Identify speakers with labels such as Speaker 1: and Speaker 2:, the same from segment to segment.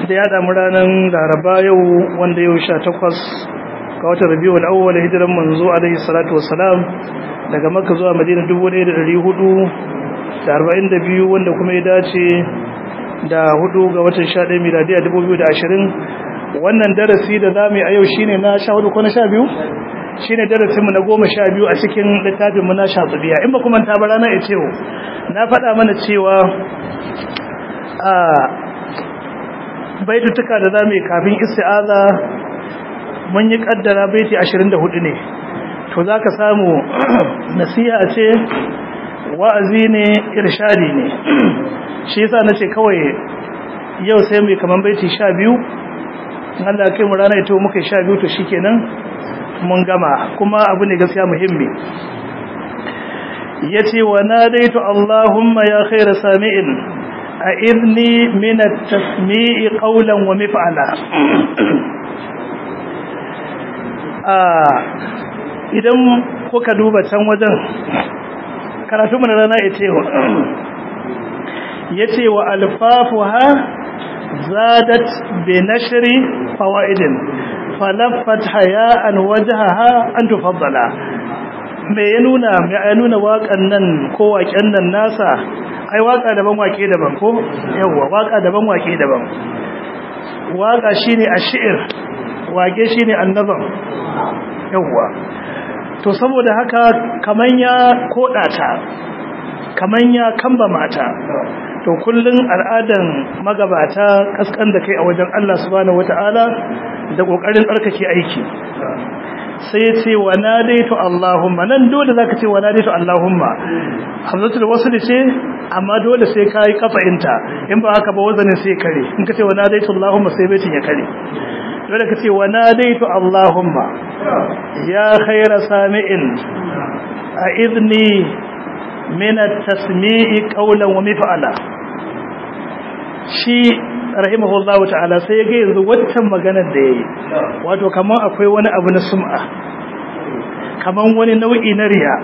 Speaker 1: da ya damu ranar laraba yau wanda yau sha takwas ga watan rabiu al'awwal hijiran manzo alaihi salatu wassalam daga makka zuwa madina 1442 wanda kuma ya dace da hudu ga watan 11 miladiya 2020 wannan darasi da zamu yi a yau shine na 14 ko na 12 shine darasinmu na 12 a cikin littafin mu na shafiya in ba kuma ta bara na ce na faɗa mana cewa a baitutuka da zamu yi kafin isti'aza mun yi kaddara baiti 24 ne to zaka samu nasiha ce wa'azi ne irshadi ne shi yasa nace kawai yau sai mu kaman baiti 12 Allah kai mu rana ito muka 12 to shikenan mun gama kuma abu ne gaskiya muhimmi yace wa nadaitu allahumma ya khayra sami'in a'idni min at-tasmi'i qawlan wa mif'ala idan kuka duba can wajen karatu mana rana yace yace wa alfafuha zadat bi nashri fawaidin falaffat haya'an wajhaha an tufaddala me ya nuna me ya nuna waƙan nan ko waƙen nan nasa ai waƙa daban waƙe daban ko yawa waƙa daban waƙe daban waƙa shine ash'ir waƙe shine annazam yawa to saboda haka kaman ya koda ta kaman ya kamba mata to kullun al'adan magabata kaskan da kai a wajen Allah subhanahu wataala da kokarin tsarkake aiki sai ce wa nadaitu allahumma nan dole zaka ce wa nadaitu allahumma hamzatul wasl ce amma dole sai kai kafa'inta in ba haka ba wazanin sai kare in ka ce wa nadaitu allahumma sai baitin ya kare dole ka ce wa nadaitu allahumma ya khayra sami'in a idni min at-tasmi'i qawlan wa mif'ala shi rahimahullahu ta'ala sai ya ga yanzu waccan maganar da yayi wato kaman akwai wani abu na sum'a kaman wani nau'i na riya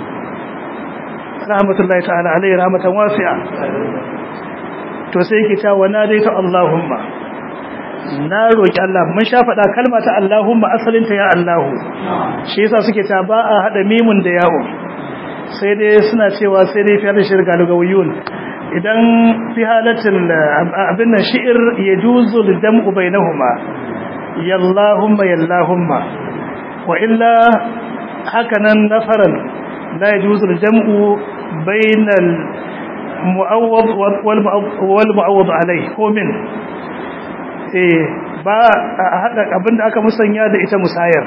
Speaker 1: rahmatullahi ta'ala alayhi rahmatan wasi'a to sai yake cewa nadaitu allahumma na roki Allah mun sha faɗa kalma ta allahumma asalin ta ya allahu shi yasa suke ta ba a hada mimun da yawo sai dai suna cewa sai dai fiye da shirga lugawiyun idan fi halatin abin nan shi'ir ya juzu lidam'u bainahuma yallahumma yallahumma wa illa hakanan nafaran la yajuzu lidam'u bainal mu'awwad wal mu'awwad alayh ko min eh ba hada abinda aka musanya da ita musayar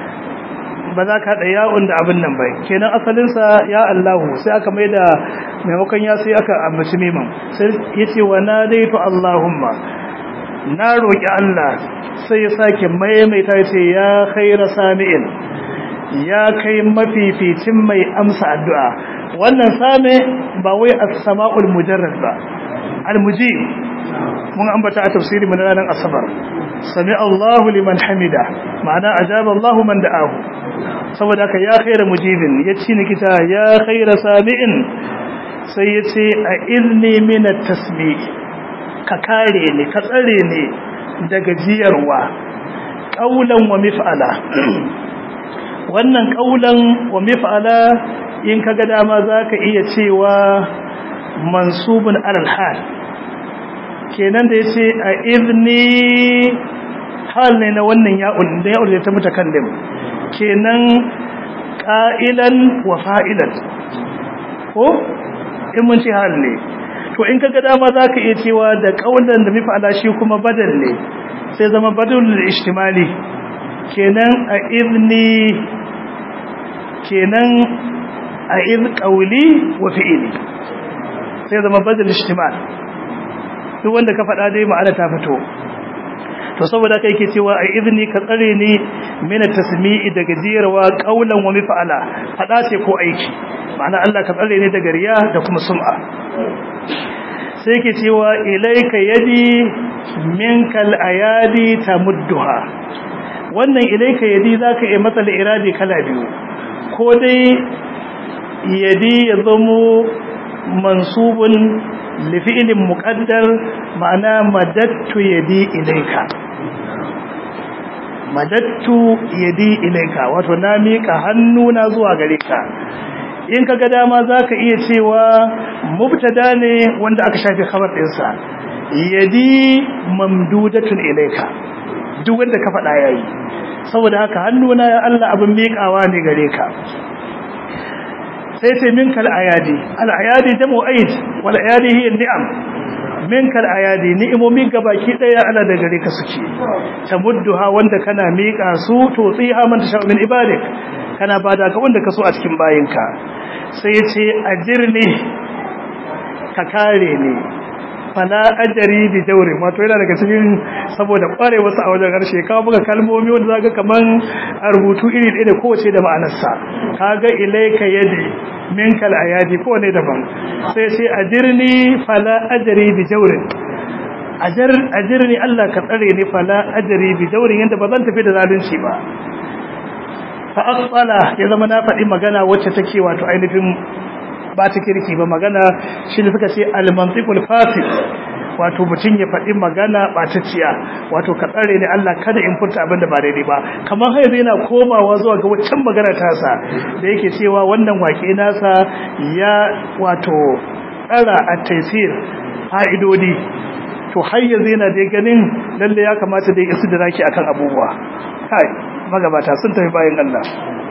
Speaker 1: ba za ka haɗa ya'un da abin nan bai kenan asalinsa ya Allahu sai aka mai da maimakon ya sai aka ambaci miman sai ya ce wa na daitu Allahumma na roƙi Allah sai ya sake maimaita ya ce ya khaira sami'in ya kai mafificin mai amsa addu'a wannan same ba wai as-sama'ul mujarrad ba al-mujib mun ambata a tafsiri mun ranar asabar sami Allahu liman hamida ma'ana ajaba Allahu man da'ahu saboda haka ya khaira mujibin ya ci ni kita ya khaira sami'in sai ya ce a ilni min at-tasmi ka kare ni ka tsare ni daga jiyarwa qaulan wa mif'ala wannan qaulan wa mif'ala in kaga dama zaka iya cewa mansubun alal hal kenan da yace a idni hal ne na wannan ya'un da ya'un da ta mutakallim kenan qa'ilan wa fa'ilan ko in mun ce hal ne to in kaga dama zaka iya cewa da kaulan da mifa'ala shi kuma badal ne sai zama badalul ijtimali kenan a idni kenan a id qawli wa fi'li sai zama badal ijtimal duk wanda ka faɗa dai ma'ana ta fito to saboda kai ke cewa a izini ka tsare ni mina tasmi'i daga jiyarwa qaulan wa mif'ala fada ce ko aiki ma'ana Allah ka tsare ni daga riya da kuma sum'a sai ke cewa ilaika yadi minkal ayadi tamudduha wannan ilaika yadi zaka yi matsala iradi kala biyu ko dai yadi ya zamo mansubun li fi'lin muqaddar ma'ana madattu yadi ilayka madattu yadi ilayka wato na mika hannuna zuwa gare ka in kaga dama zaka iya cewa mubtada ne wanda aka shafi khabar dinsa yadi mamdudatun ilayka duk wanda ka faɗa yayi saboda haka hannuna ya Allah abin miƙawa ne gare ka sai ce minka al-ayadi al-ayadi jamu aid wal ayadi hiya ni'am minka al-ayadi ni'imomin gabaki daya Allah da gare ka suke tamudduha wanda kana miƙa su to tsiha man tasha min ibadik kana bada ga wanda ka so a cikin bayinka sai ce ajirni ka kare ni fala ajari bi jawri wato yana daga cikin saboda kware wasu a wajen harshe ka buga kalmomi wanda zaka kaman a rubutu iri ɗaya da kowace da ma'anarsa kaga ilaika yadi minkal ayadi ko ne daban sai sai ajirni fala ajari bi jawri ajar ajirni Allah ka tsare ni fala ajari bi jawri yanda ba zan tafi da zalunci ba fa asala ya zama na faɗi magana wacce take wato ainihin ba ta kirki ba magana shi ne suka ce al-mantiqul fasid wato mutum ya faɗi magana ɓatacciya wato ka tsare ne Allah kada in furta abin da ba daidai ba kamar har yanzu yana komawa zuwa ga waccan magana tasa da yake cewa wannan wake nasa ya wato tsara a taisir fa'idodi to har yanzu yana dai ganin lalle ya kamata dai isu da raki akan abubuwa kai magabata sun tafi bayan Allah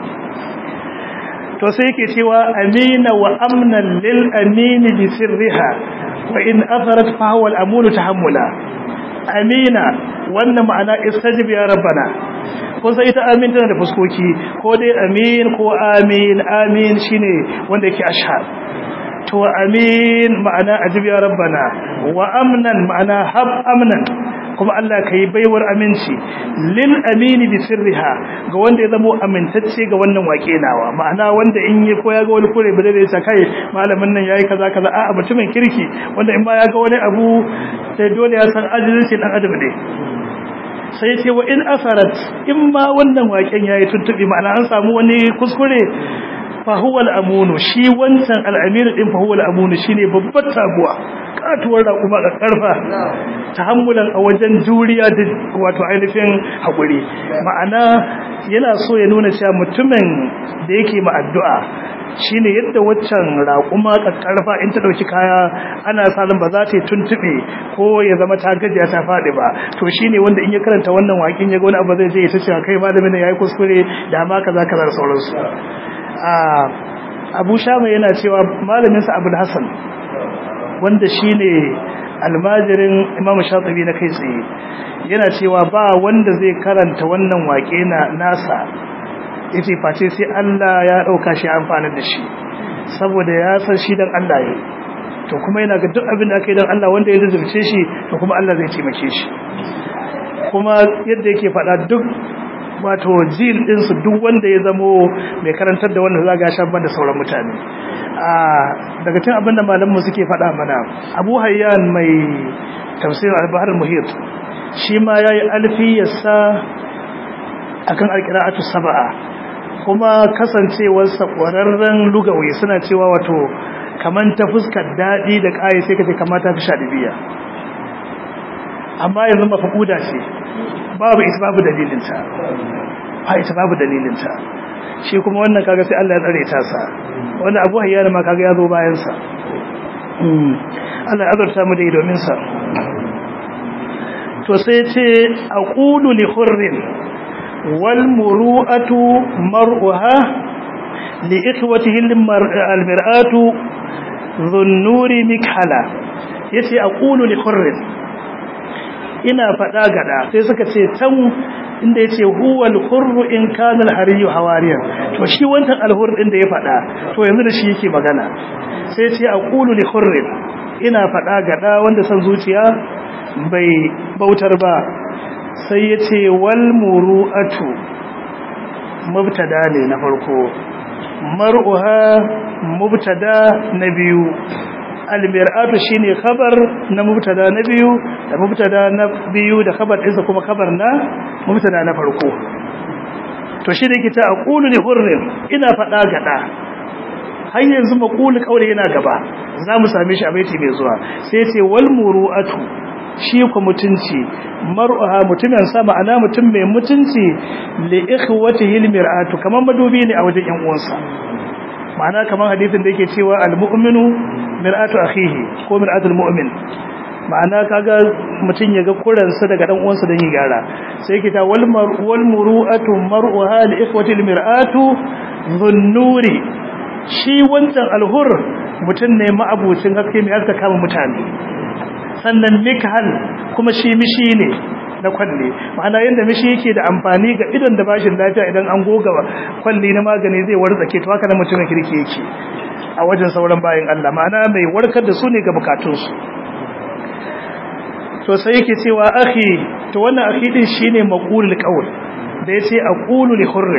Speaker 1: to sai yake cewa amina wa amnan lil amini bi sirriha wa in atharat fa huwa al amunu tahammula amina wannan ma'ana istajib ya rabbana ko sai ita amin tana da fuskoki ko dai amin ko amin amin shine wanda yake ashhar to amin ma'ana ajib ya rabbana wa amnan ma'ana hab amnan kuma Allah ka yi baiwar aminci lil amini bi sirriha ga wanda ya zama amintacce ga wannan wake nawa ma'ana wanda in yi ko ya ga wani kure ba zai sa kai malamin nan yayi kaza kaza a mutumin kirki wanda in ba ya ga wani abu sai dole ya san ajizin dan adam ne sai ce wa in asarat in ma wannan waken yayi tuntubi ma'ana an samu wani kuskure fa huwa al-amunu shi wancan al-amir din fa huwa al-amunu shine babbar taguwa katuwar raƙuma ga karfa tahammulan a wajen juriya da wato ainihin hakuri ma'ana yana so ya nuna cewa mutumin da yake ma addu'a shine yadda waccan raƙuma karfa in ta dauki kaya ana salin ba za ta tuntube ko ya zama ta gajiya ta fadi ba to shine wanda in ya karanta wannan waƙin ya ga wani abu zai je ya ta cewa kai malamin yayi kuskure da ma kaza kaza da sauransu abu shama yana cewa malaminsa abul hassan wanda shi ne almajirin imam shatabi na kai tsaye yana cewa ba wanda zai karanta wannan waƙe na nasa yace face sai Allah ya ɗauka shi amfani da shi saboda ya san shi dan Allah ya to kuma yana ga duk abin da aka yi dan Allah wanda ya zurce shi to kuma Allah zai taimake shi kuma yadda yake faɗa duk wato jil ɗinsu duk wanda ya zamo mai karantar da wanda za ga shan da sauran mutane daga cin abin da malamu suke faɗa mana abu hayyan mai tafsirin albahar muhit shi ma ya yi alfiyarsa a kan alkira'atu saba'a kuma kasancewarsa ƙwararren lugawi suna cewa wato kamar ta fuskar daɗi da ƙaye sai ka ce kamata fi sha ɗibiya amma yanzu mafaƙuda ce babu ita babu dalilinta ba ita babu dalilinta shi kuma wannan kaga sai Allah ya tsare ta sa wanda Abu Hayyan ma kaga ya zo bayan sa Allah ya azurta mu da domin sa to sai ce aqulu li hurrin wal muru'atu mar'uha li ikhwatihi al mir'atu dhunnuri mikhala yace aqulu li hurrin ina faɗa gada sai suka ce tan inda ya ce huwal hurru in kanal hariyu hawariyan to shi wancan alhur din da ya faɗa to yanzu da shi yake magana sai ce a ƙulu li hurrin ina faɗa gada wanda san zuciya bai bautar ba sai ya ce wal muru'atu mubtada ne na farko mar'uha mubtada na biyu almir'atu shine khabar na mubtada na biyu da mubtada na biyu da khabar ɗinsa kuma khabar na mubtada na farko to shi da yake ta aqulu li hurrin ina fada gada har yanzu maqulu kauli yana gaba za mu same shi a baiti mai zuwa sai ce wal muru'atu shi ku mutunci mar'uha mutumin sa ma'ana mutum mai mutunci li ikhwatihi al mir'atu kaman madubi ne a wajen yan uwansa ma'ana kaman hadisin da yake cewa al mu'minu mir'atu akhihi ko mir'atul mu'min ma'ana kaga mutum ya ga kuransa daga dan uwansa don yi gyara sai yake ta wal wal muru'atu mar'uha li ikhwati al mir'atu dhunnuri shi wancan alhur mutum ne ma'abucin haske mai haska kama mutane sannan mikhal kuma shi mishi ne na kwalle ma'ana yadda mishi yake da amfani ga idon da bashin lafiya idan an goga kwalli na magani zai warzake to haka na mutumin kirki yake a wajen sauran bayan Allah ma'ana mai warkar da su ne ga bukatunsu to sai yake cewa akhi to wannan akhi din shine maqulul qawl da yace aqulu li hurr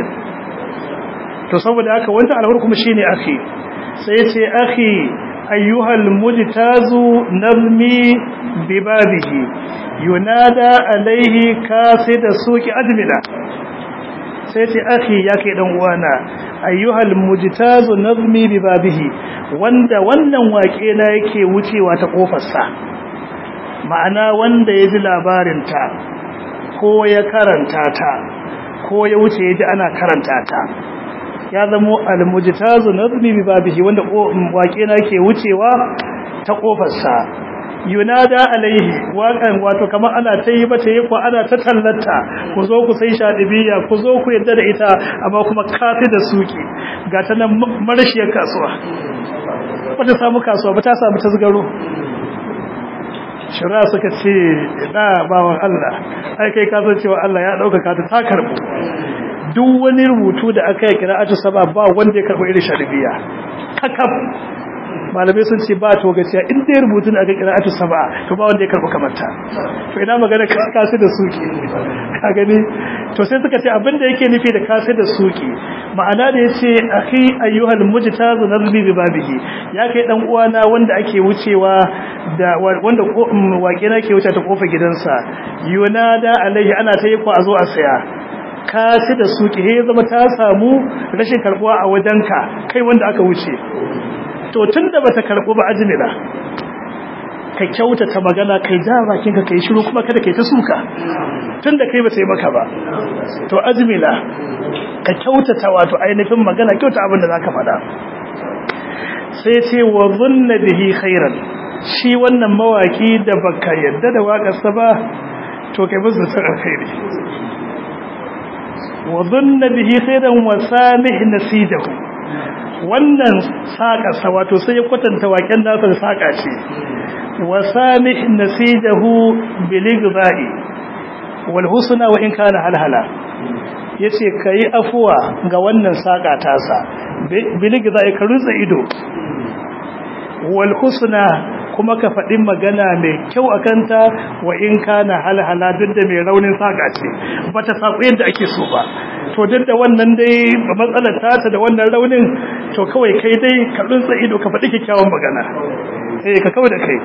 Speaker 1: to saboda haka wannan alhur kuma shine akhi sai yace akhi ayyuhal mujtazu nazmi bibabihi yunada alaihi kasida suki admina sai yace akhi yake dan uwana ayyuhal mujtazu nazmi bibabihi wanda wannan wake na yake wucewa ta kofar sa ma'ana wanda ya ji labarinta ko ya karanta ta ko ya wuce ya ji ana karanta ta ya zamo almujtazu nazmi bi babihi wanda waƙe na ke wucewa ta kofarsa yunada alaihi waƙan wato kamar ana ta yi bata yi ko ana ta tallata ku zo ku sai shadibiya ku zo ku yadda da ita amma kuma kafi da suki ga ta nan marashiyar kasuwa bata samu kasuwa ba ta samu tasgaro shira suka ce da bawan Allah ai kai ka san cewa Allah ya dauka ta ta karbu duk wani rubutu da aka yi qira'atu saba ba wanda ya karbo irin sharibiya kakab malamai sun ce ba to gaciya in dai rubutun aka qira'atu saba to ba wanda ya karbo kamar ta to ina magana ka kasu da suki ka gani to sai suka ce abin da yake nufi da kasu da suki ma'ana da yace akhi ayyuhal mujtazu nazbi bi babihi ya kai dan uwana wanda ake wucewa da wanda wake na ke wuce ta kofar gidansa yunada alaihi ana ta yi ko a zo a saya kasi da suki he zama ta samu rashin karbuwa a wajenka kai wanda aka wuce to tunda bata karbu ba ajmila ka kyautata magana kai ja bakinka kai shiru kuma kada kai ta suka tunda kai ba sai maka ba to ajmila ka kyautata wato ainihin magana kyauta abin da zaka faɗa sai ce wa zunna bihi khairan shi wannan mawaki da baka yadda da waƙarsa ba to kai musu ta alkhairi wa zunna bihi khairan wa samih nasidahu wannan saƙarsa wato sai ya kwatanta waƙen nasa da saƙa ce wa samih nasidahu biligbai wal husna wa in kana halhala yace kai afuwa ga wannan saƙa tasa biligbai ka rutsa ido wal husna kuma ka faɗi magana mai kyau a kanta wa in kana halhala duk da mai raunin saƙa ce ba ta saƙo yadda ake so ba to duk da wannan dai matsalar tata da wannan raunin to kawai kai dai ka rutsa ido ka faɗi kyakkyawan magana eh ka kawai da kai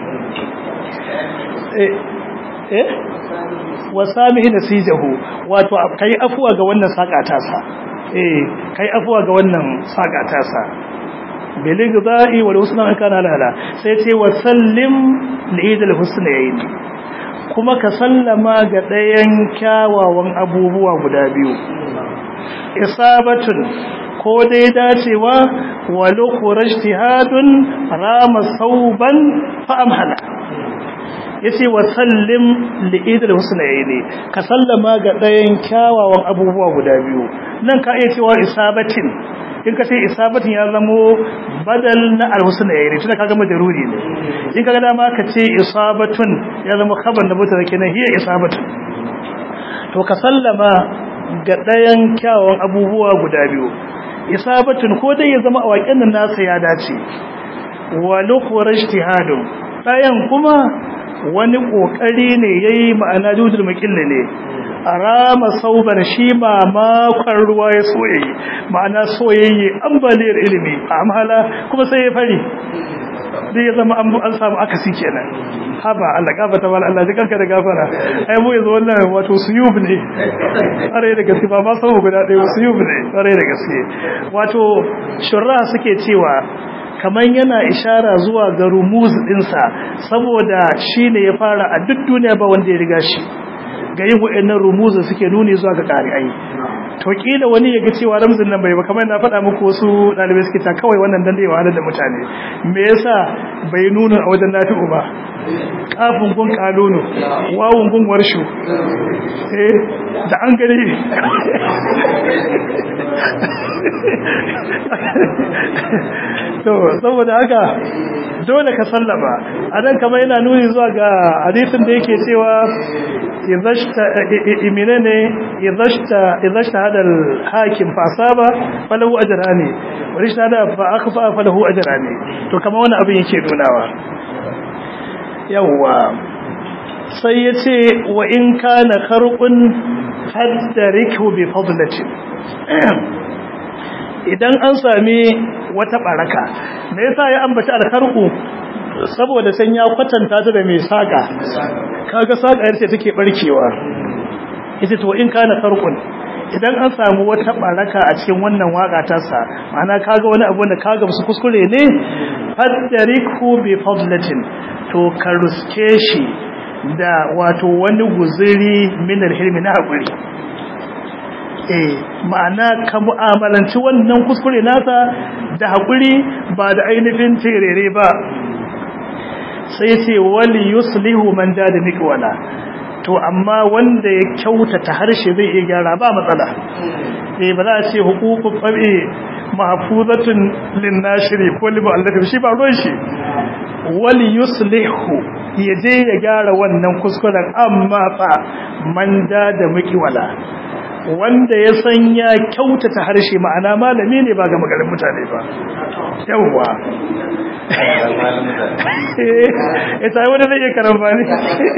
Speaker 1: eh eh wa samihi nasijahu wato kai afuwa ga wannan saƙa tasa eh kai afuwa ga wannan saƙa tasa biligda'i wal husna kana lala sai ce wa sallim li'id al husnayn kuma ka sallama ga ɗayan kyawawan abubuwa guda biyu isabatun ko dai dacewa wa lukhra ijtihadun rama sauban fa amhala yace wa sallim li'id al husnayn ka sallama ga ɗayan kyawawan abubuwa guda biyu nan ka iya cewa isabatin in ka ce isabatin ya zamo badal na alhusna yayi tunda kaga majaruri ne in kaga dama ka ce isabatun ya zama khabar da mutane kenan hiya isabatun to ka sallama ga dayan kyawun abubuwa guda biyu isabatun ko dai ya zama a waƙen nan nasa ya dace wa lukhra ijtihadun dayan kuma wani kokari ne yayi ma'ana judul muqilla ne arama sauban shi ma makon ruwa ya soyayi ma'ana soyayye ambaliyar ilimi a amhala kuma sai ya fari dai ya zama an samu akasi kenan haba Allah gafata wal Allah ji kanka da gafara ai mu yanzu wannan wato suyub ne tsare da gaske ba ma sau guda ɗaya suyub ne tsare da gaske wato shurra suke cewa kamar yana ishara zuwa ga rumuz ɗinsa saboda shi ne ya fara a duk duniya ba wanda ya riga shi ga yin wa'annan rumuzin suke nuni zuwa ga ƙari'ai to kila wani ya ga cewa ramzin nan bai ba kamar na faɗa muku wasu ɗalibai suke ta kawai wannan dan da yawa da mutane me yasa bai nuna a wajen nafi'u ba kafin gun kalonu wawun gun warshu eh da an gani to saboda haka dole ka sallama anan kamar yana nuni zuwa ga hadisin da yake cewa idhashta iminane idhashta idhashta hada al-hakim fa asaba falahu ajrani wa rishada fa akhfa falahu ajrani to kamar wannan abin yake nunawa yawwa sai ya ce wa in kana karɓun haddariku bi fadlatin idan an sami wata baraka me yasa ya ambaci alkarku saboda san ya kwatanta ta da mai saka kaga saka yarce take barkewa yace to in kana karqun idan an samu wata baraka a cikin wannan waka ta sa ma'ana kaga wani abu da kaga musu kuskure ne faddariku bi fadlatin to ka ruske shi da wato wani guzuri min alhilmi na hakuri eh ma'ana ka mu'amalanci wannan kuskure nasa da hakuri ba da ainihin terere ba sai ce wali yuslihu man da da mikwala to amma wanda ya kyautata harshe zai iya gyara ba matsala eh ba za a ce hukukun fabi mahfuzatun lin nashiri ko li mu'allafin shi ba ruwan shi wali yuslihu ya je ya gyara wannan kuskuren amma fa man da da mikwala wanda ya san ya kyautata harshe ma'ana malami ne ba ga magarin mutane ba yawwa ita wani zai iya karamba ne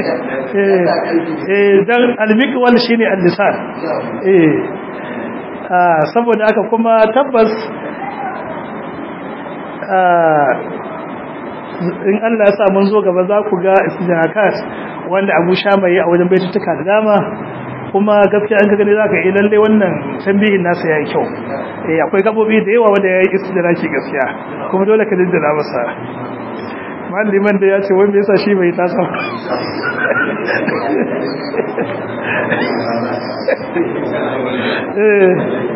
Speaker 1: don almikwal shi ne allisan saboda aka kuma tabbas in Allah ya sa mun zo gaba za ku ga istijanakat wanda abu sha mai a wajen baitutuka da dama kuma gaskiya an gani zaka yi lalle wannan tambihin nasa yayi kyau eh akwai gabobi da yawa wanda yayi istidraki gaskiya kuma dole ka dindina masa malliman da ya ce wanda yasa shi bai tasa eh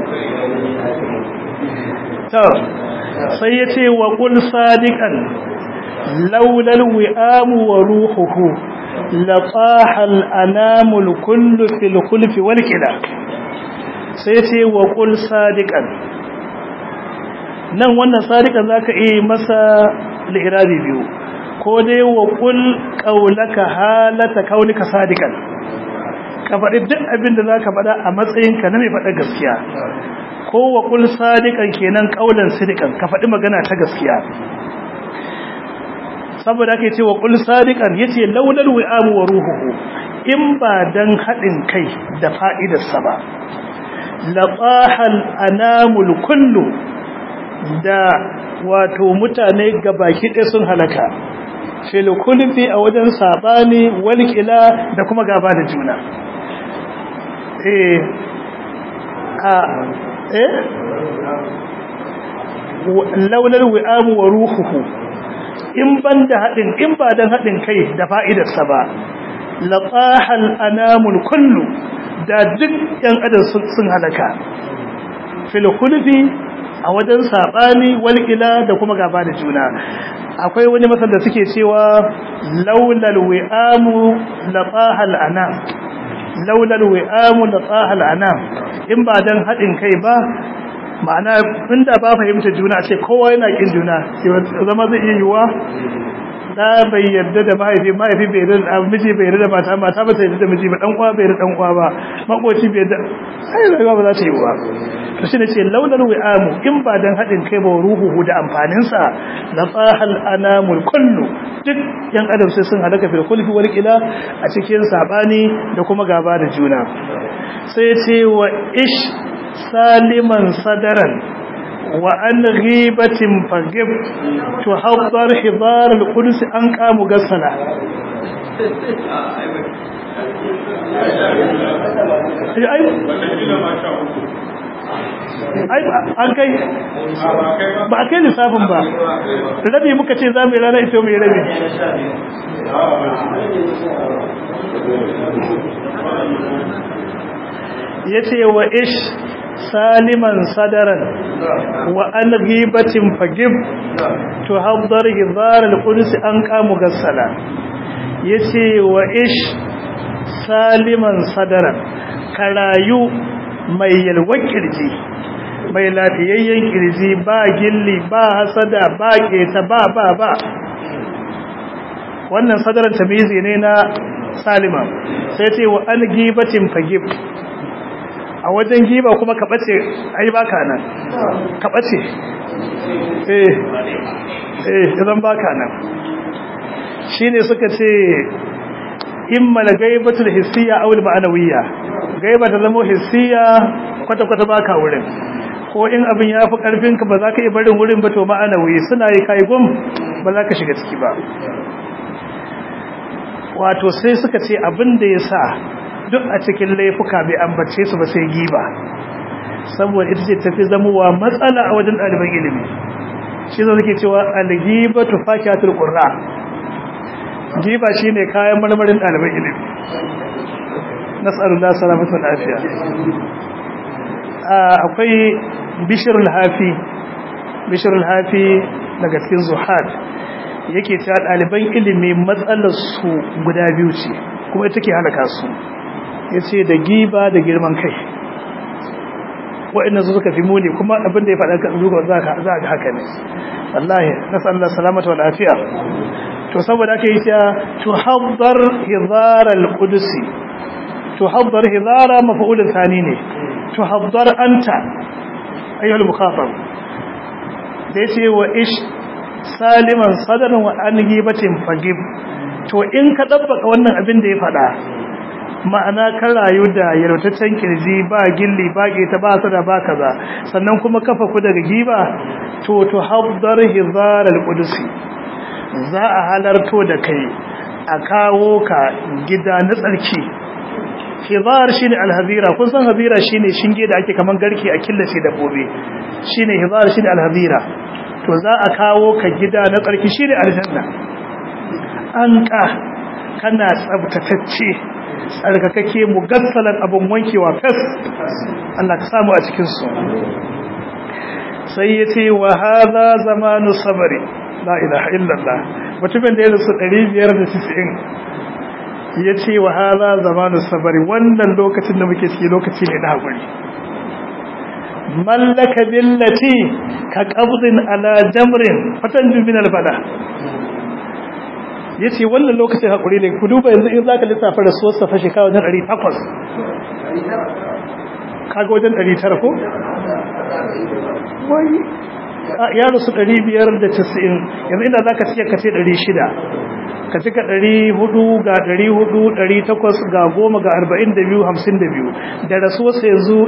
Speaker 1: to sai yace wa qul sadiqan laula alwi'am wa ruhuhu لطاح الأنام الكل في الخلف والكلا سيتي وقل صادقا nan wannan sadiqan zaka yi masa li'irabi biyu ko dai wa qul qawlaka halata kaunika sadiqan ka faɗi duk abin da zaka faɗa a matsayin ka na mai faɗa gaskiya ko wa qul sadiqan kenan qaulan sidiqan ka faɗi magana ta gaskiya saboda ake cewa qul sadiqan yace laulal wi'amu wa ruhuhu in ba dan hadin kai da fa'idar sa ba laqahal anamul kullu da wato mutane gabaki ɗaya sun halaka fil kulfi a wajen sabani wal kila da kuma gaba da juna eh a eh laulal wi'amu wa ruhuhu in ban da haɗin in ba don haɗin kai da fa'idarsa ba laƙahal anamul kullu da duk ‘yan adam sun halaka filkulfi a wajen saɓani walƙila da kuma gaba da juna akwai wani masar da suke cewa laulal wi'amu laƙahal anam laulal wi'amu laƙahal anam in ba don haɗin kai ba ma'ana inda ba fahimta juna ce kowa yana kin juna zama zai iya yiwuwa da bai yarda da mahaifi mahaifi bai yarda da miji bai yarda da mata mata ba ta yarda da miji ba dan uwa bai yarda dan uwa ba makoci bai yarda sai rayuwa ba za ta yi ba to shi ne ce launar wi'amu in ba dan hadin kai ba ruhuhu da amfanin sa la fahal anamul kullu duk yan adam sai sun halaka fil kulfi wal ila a cikin sabani da kuma gaba da juna sai ce wa ish saliman sadaran wa an ghibatin fagib to haddar hidar al-quds an qamu gasala ai ai an kai ba a kai lissafin ba rabi muka ce za mu yi rana ita mai rabi ya ce wa ish saliman sadaran wa an ghibatin fagib to habdar hizar al-qudus an kamu gassala yace wa ish saliman sadaran karayu mai yalwar kirji mai lafiyayyen kirji ba gilli ba hasada ba keta ba ba ba wannan sadaran tamizi ne na salima sai ce wa an gibatin fagib a wajen giba kuma ka bace ai baka nan ka bace eh eh idan baka nan shine suka ce imma la gaibatul hissiya aw al ma'nawiyya gaiba ta zama hissiya kwata kwata baka wurin ko in abin ya fi karfin ka ba za ka yi barin wurin ba to ma'anawi suna yi kai gum ba za ka shiga ciki ba wato sai suka ce abin da ya sa duk a cikin laifuka bai ambace su ba sai giba saboda ita ce tafi zamowa matsala a wajen ɗaliban ilimi shi zai suke cewa algiba tufakiyatul qurra giba shine kayan marmarin ɗaliban ilimi nas'alullah salamatu lafiya akwai bishrul hafi bishrul hafi daga cikin zuhad yake cewa ɗaliban ilimi matsalar su guda biyu ce kuma ita ke halaka su ya ce da giba da girman kai waɗanda su suka fi muni kuma abin da ya faɗa kan zuwa za a ga haka ne wallahi na sallar salamata wa lafiya to saboda aka yi cewa to habbar hizara al-qudusi to habbar hizara mafa'ulun thani ne to habbar anta ayyuhal mukhatab da yace wa ish saliman sadaran wa an gibatin fagib to in ka dabbaka wannan abin da ya faɗa ma'ana kan rayu da yalwataccen kirji ba gilli ba ta ba su da ba kaza sannan kuma kafa ku daga giba to to habdar hizar al-qudusi za a halarto da kai a kawo ka gida na tsarki hizar shine al-hazira kun san hazira shine shinge da ake kaman garki a killace dabbobi shine hizar shine al-hazira to za a kawo ka gida na tsarki shine aljanna an ka kana tsabtatacce tsarkakake mugassalan abun wankewa fes Allah ka samu a cikin su sai yace wa hadha zamanu sabri la ilaha illallah mutumin da ya rasu 590 yace wa hadha zamanu sabri wannan lokacin da muke ciki lokaci ne na hakuri mallaka billati ka qabdin ala jamrin fatanju min albala yace wannan lokacin hakuri ne ku duba yanzu in zaka lissafa rasuwar sa fa shekara wajen 800 kaga wajen 900 ko wai ya rasu 590 yanzu inda zaka ce ka ce 600 ka cika 400 ga 400 800 ga 10 ga 42 52 da rasuwarsa yanzu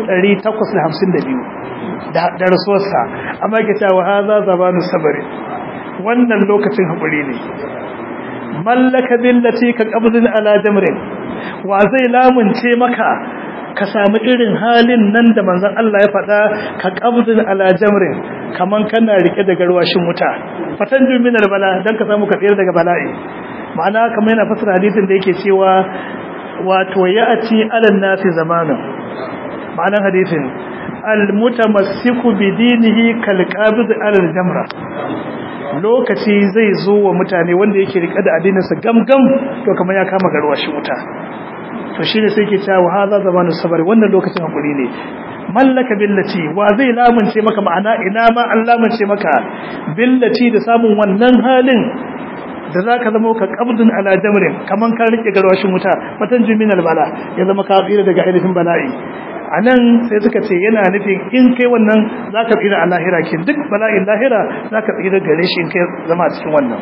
Speaker 1: 852 da rasuwarsa amma ke cewa haza zabanu sabari wannan lokacin haƙuri ne mallaka billati ka qabdin ala jamrin wa zai lamunce maka ka samu irin halin nan da manzon Allah ya faɗa ka qabdin ala jamrin kaman kana rike da garwashin wuta fatan juminar bala dan ka samu ka tsira daga bala'i ma'ana kamar yana fasara hadisin da yake cewa wato ya'ati ala nasi zamanin ma'anar hadisin al-mutamassiku bi dinihi kal qabid ala al-jamra lokaci zai zo wa mutane wanda yake rike da addininsa gamgam to kamar ya kama garwashin wuta to shine sai yake cewa hadha zamanu sabr wannan lokacin hakuri ne mallaka billati wa zai lamunce maka ma'ana ina ma an lamunce maka billati da samun wannan halin da zaka zama ka qabdun ala jamrin kaman ka rike garwashin wuta fatan juminal bala ya zama ka tsira daga ainihin bala'i a nan sai suka ce yana nufin in kai wannan za ka tsira a lahira ke duk bala'in lahira za ka tsira gare shi in kai zama a cikin wannan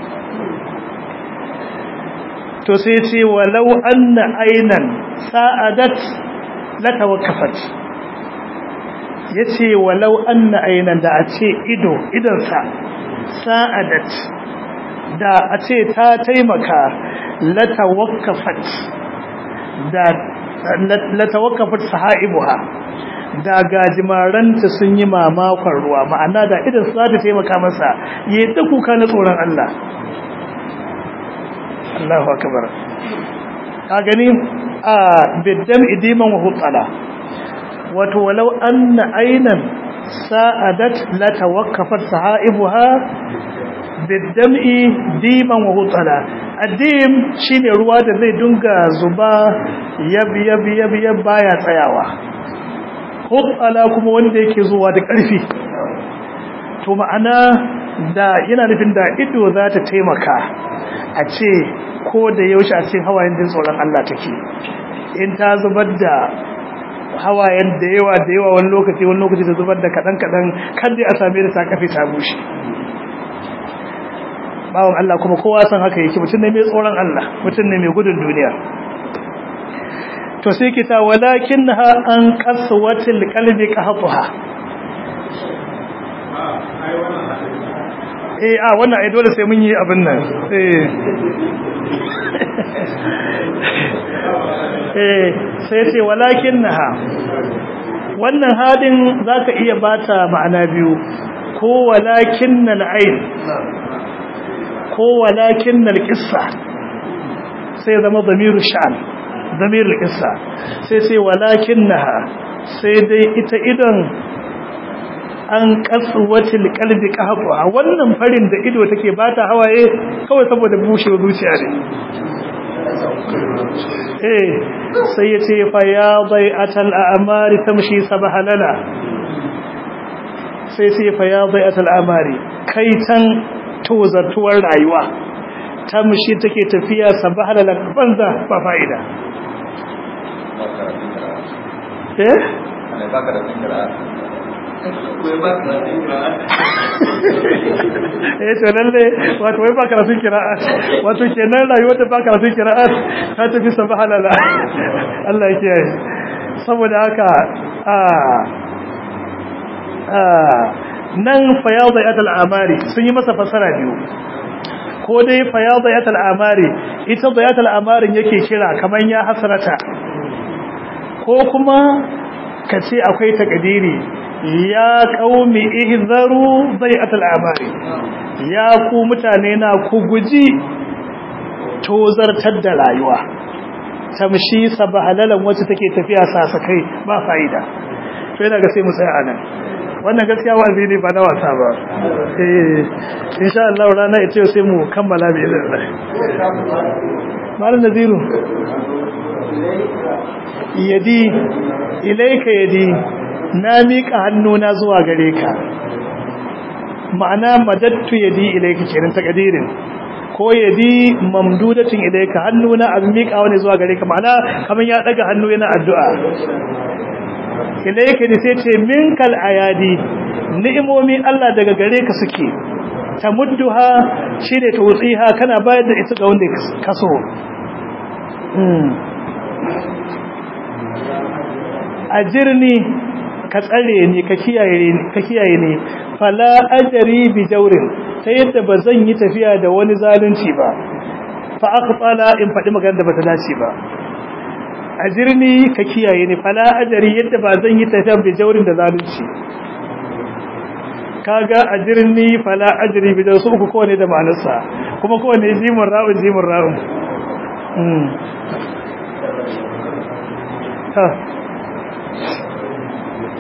Speaker 1: to sai ce walau anna ainan sa'adat la tawakkafat yace walau anna ainan da a ce ido idonsa sa'adat da a ce ta taimaka la tawakkafat da latawakkafat sahaibuha da gajimaranta sun yi mamakon ruwa ma'ana da idan su za ta taimaka masa ya yi kuka na tsoron Allah Allahu akbar ka gani a biddam idiman wa hutsala wato walau anna aynan sa'adat la tawaqqafat sahaibuha biddam'i diman wa hutsala addim shine ruwa da zai dunga zuba yab yab yab yab baya tsayawa hutsala kuma wanda yake zuwa da ƙarfi to ma'ana da yana nufin da ido za ta taimaka a ce ko da yaushe a cikin hawayen din tsoron Allah take in ta zubar da hawayen da yawa da yawa wani lokaci wani lokaci da zubar da kaɗan kaɗan kan dai a same da ta kafe ta bushe bawan Allah kuma kowa san haka yake mutum ne mai tsoron Allah mutum ne mai gudun duniya to sai kita walakinha an qaswatil qalbi qahtuha eh a wannan ai dole sai mun yi abin nan eh eh sai ce walakinha wannan hadin zaka iya bata ma'ana biyu ko walakinnal ayn ko walakinnal qissa sai zama damiru sha'an damiru qissa sai sai walakinnaha sai dai ita idan an kaswatil qalbi qahwa wannan farin da ido take bata hawaye kawai saboda bushewar zuciya ne eh sai yace fa ya bai'atal a'mari tamshi sabahalala sai sai fa ya bai'atal a'mari kai tan tozartuwar rayuwa tamshi take tafiya sabahalala banza ba fa'ida eh
Speaker 2: ana baka da fikira
Speaker 1: eh to lalle wato wai ba karatun qira'at wato kenan rayuwar da ba karatun qira'at ta tafi subhanallah Allah ya kiyaye saboda haka a a nan fayadiyat al-amari sun yi masa fasara biyu ko dai fayadiyat al-amari ita diyat al-amarin yake kira kaman ya hasrata ko kuma kace akwai takadiri ya qaumi ihzaru bai'atul amari ya ku mutane na ku guji tozartar da rayuwa tamshi sabahalalan wacce take tafiya sasakai ba fa'ida to yana ga sai mu tsaya anan wannan gaskiya wa'azi ne ba na wasa ba eh insha Allah rana ita sai mu kammala bi idan Allah malam naziru yadi ilaika yadi na miƙa hannuna zuwa gare ka ma'ana madattu yadi ilaika kenan takadirin ko yadi mamdudatin ilaika hannuna abin miƙa wani zuwa gare ka ma'ana kamar ya daga hannu yana addu'a ilaika ne sai ce minkal ayadi ni'imomi Allah daga gare ka suke tamudduha shine tutsiha kana bayar da ita ga wanda ka so ajirni ka tsare ni ka kiyaye ni ka kiyaye ni fala ajri bi jawrin ta yadda bazan yi tafiya da wani zalunci ba fa aqtala in fadi magana da bata dace ba ajirni ka kiyaye ni fala ajri yadda bazan yi tafiya bi jawrin da zalunci kaga ajirni fala ajri bi jawrin su ko ne da ma'anarsa kuma ko ne jimin ra'un jimin ra'un mm ha